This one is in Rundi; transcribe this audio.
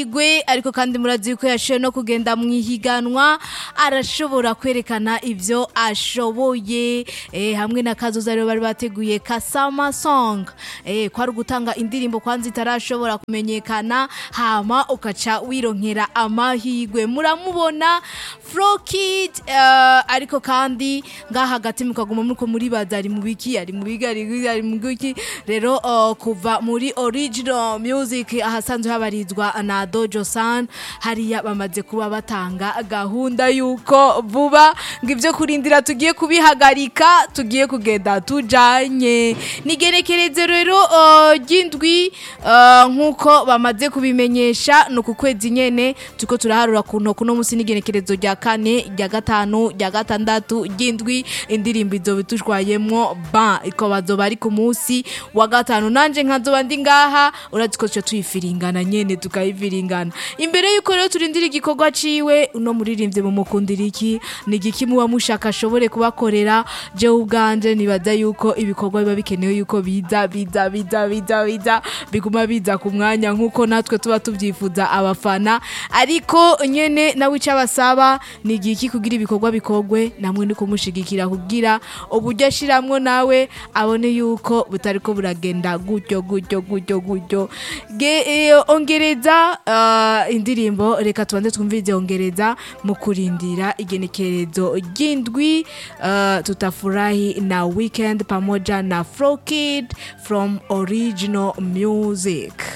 Igwe ariko kandi murazi ko yashoboye no kugenda mu ihiganwa arashobora kwerekana ivyo ashoboye eh, hamwe na kazoza rero bari bateguye kasama song eh, kwari gutanga indirimbo kwanza itarashobora kumenyekana hama ukaca wironkera amahigwe muramubona Frokid uh, ariko kandi ngaha hagati mukaguma muriko muribaza ari mu biki ari mu biki ari mu- ari mu biki rero uh, kuva muri original music ahasanzwe habarizwa na Dojo San hariya bamaze kuba batanga gahunda yuko vuba ngo ivyo kurindira tugiye kubihagarika tugiye kugenda tujanye nigerekereze rero uh, ry'indwi uh, nkuko bamaze kubimenyesha no ku kwezi nyene tuko turaharura ku ntoki no musi n'igenekerezo rya kane rya gatanu rya gatandatu ry'indwi indirimbo izo bitushwayemwo ba iko bazoba ari ku munsi wa gatanu nanje nkazoba ndi ngaha urazi ko tuca tuyifiringana nyene tukayifiringana imbere yuko rero turindira igikorwa ciwe uno muririmbyi mumukundira iki ni igiki muba mushaka ashobore kubakorera jewe ubwanje nibaza yuko ibikorwa biba bikenewe yuko biza biza biza biza biza biguma biza ku mwanya nk'uko natwe tuba tubyifuza abafana ariko nyene nawe icyo abasaba ni igiki kugira ibikorwa bikorwe namwe ni kumushigikira kugira uburyo ashiramwo nawe abone yuko butari ko buragenda gutyo gutyo gutyo gutyo Ge- eh, ongereza uh, indirimbo reka tubanze twumvirize ongereza mu kurindira igenekerezo ry'indwi uh, tutafurahi na weekend pamoja na Frokid from original music